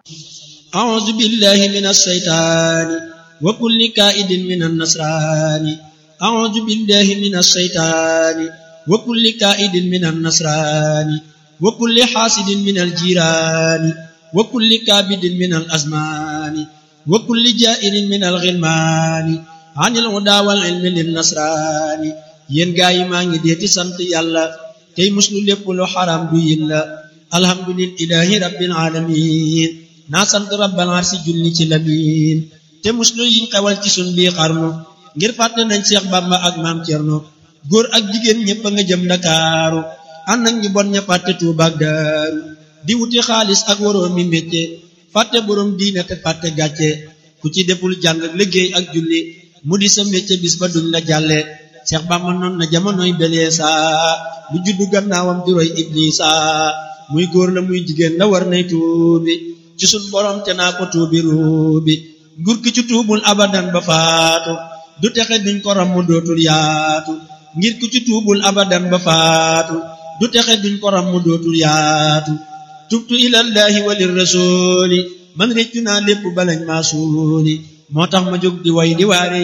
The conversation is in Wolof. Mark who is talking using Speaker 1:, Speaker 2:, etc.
Speaker 1: أعوذ بالله من الشيطان وكل كائد من النصران أعوذ بالله من الشيطان وكل كائد من النصران وكل حاسد من الجيران وكل كابد من الأزمان وكل جائر من الغلمان عن الهدى والعلم للنصران yéen gaa yi maa ngi deeti sant yàlla tey muslu lépp lu xaram du yin la alhamdulillahi rabbil alamin naa sant rabbal arsi julli ci lamin te muslu yiñ xewal ci sun bii xarnu ngir fàtte nañ Seex Bamba ak maam Cerno góor ak jigéen ñépp a nga jëm Ndakaaru ànd nañ ñu bon ña fàtte Tuuba ak Daaru di wuti xaalis ak waroo mi mécce fàtte boroom diine te fàtte gàcce ku ci deful jàng liggéey ak julli mu di sa mécce bis ba duñ la jàlle Seex Bamba noon na jamonoy beleesa lu juddu gannaawam di roy Iblisa muy góor la muy jigéen la war nay tuubi ci sun borom te naa ko tuubi ruubi nguur ki ci tuubul abadan ba faatu du texe duñ ko ram mu dootul yaatu ngir ku ci tuubul abadan ba faatu du texe duñ ko ram mu dootul yaatu tubtu ilallahi walir rasuli man réccu naa lépp balañ maa suuli moo tax ma jóg di way di waare